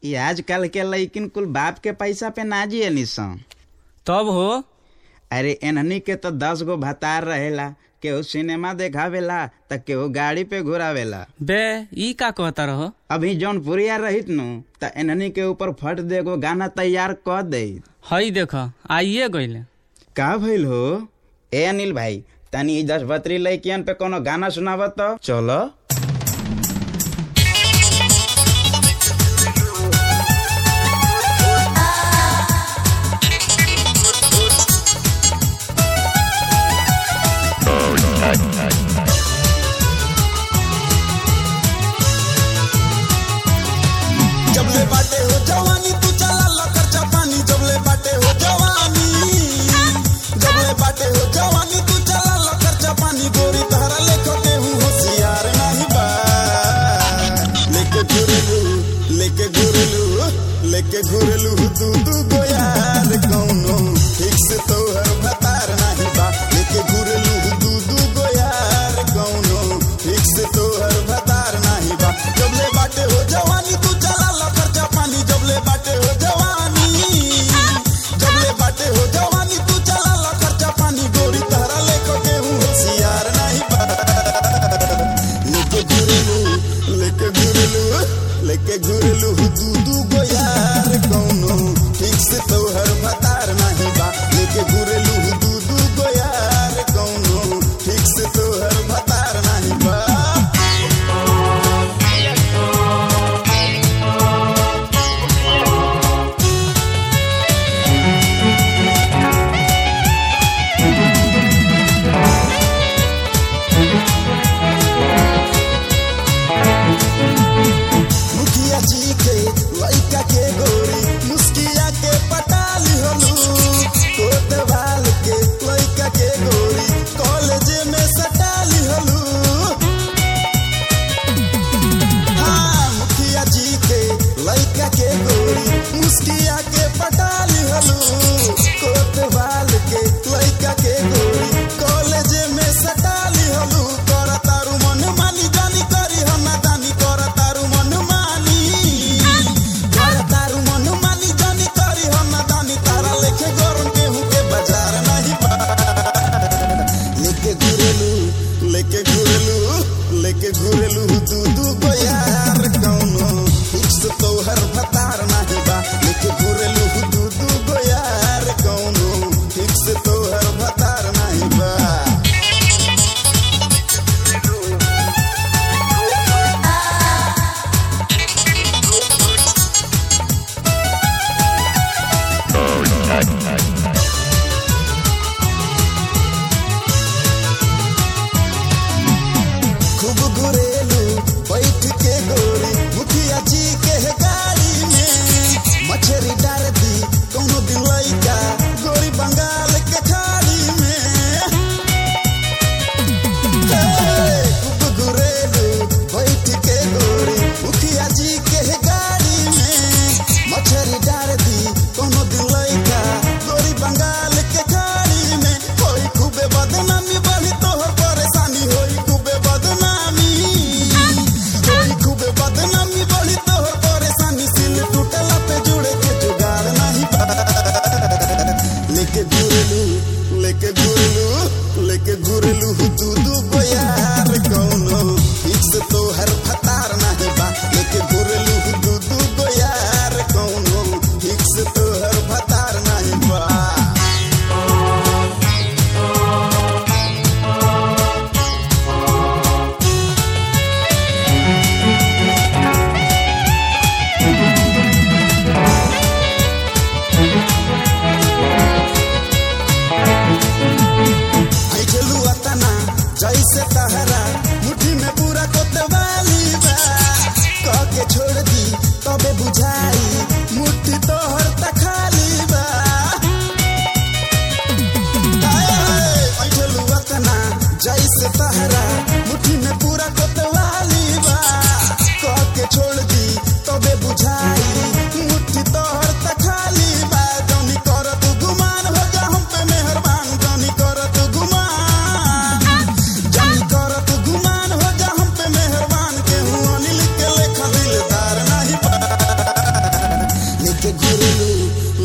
ई आजकल के लइकिन कुल बाप के पैसा पे ना जिए निसन तब हो अरे एनहनी के तो दस गो भतार रहेला केहू सिनेमा देखावेला त केहू गाड़ी पे घुरावेला बे ई का कहता रहो अभी जौन पुरिया रहित नु त एनहनी के ऊपर फट दे गो गाना तैयार क दे हई देख आइए गईले का भइल हो ए अनिल भाई तनी ई दस बतरी लइकियन पे कोनो गाना सुनावत तो चलो जबले बाटे हो जवानी तू चला ला खर्चा पानी जबले बाटे हो जवानी जबले बाटे हो जवानी तू चला ला खर्चा पानी गोरी तहरा लेखो के हूँ होशियार नहीं बा लेके घुरलू लेके घुरलू लेके घुरलू तू तू गो यार कौनो ठीक से तो हर भतार नहीं बा लेके घुरलू तू तू गो यार कौनो ठीक से तो हर भतार नहीं बा जबले बाटे हो जवानी तू चला ला खर्चा पानी जबले बाटे हो जवानी जबले बाटे हो जवानी तू चला ला खर्चा पानी गोरी तहरा लेको के हूँ होशियार नहीं बा लेके घुरलू लेके घुरलू लेके घुरलू दू दू गो यार कौनो ठीक से तो हर भतार नहीं बा लेके घुरलू दू दू गो यार कौनो ठीक से तो हर भतार नहीं बा मुखिया जी के लइका के गोरी मुस्किया के पट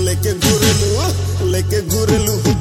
लेके घुरलू लेके घुरलू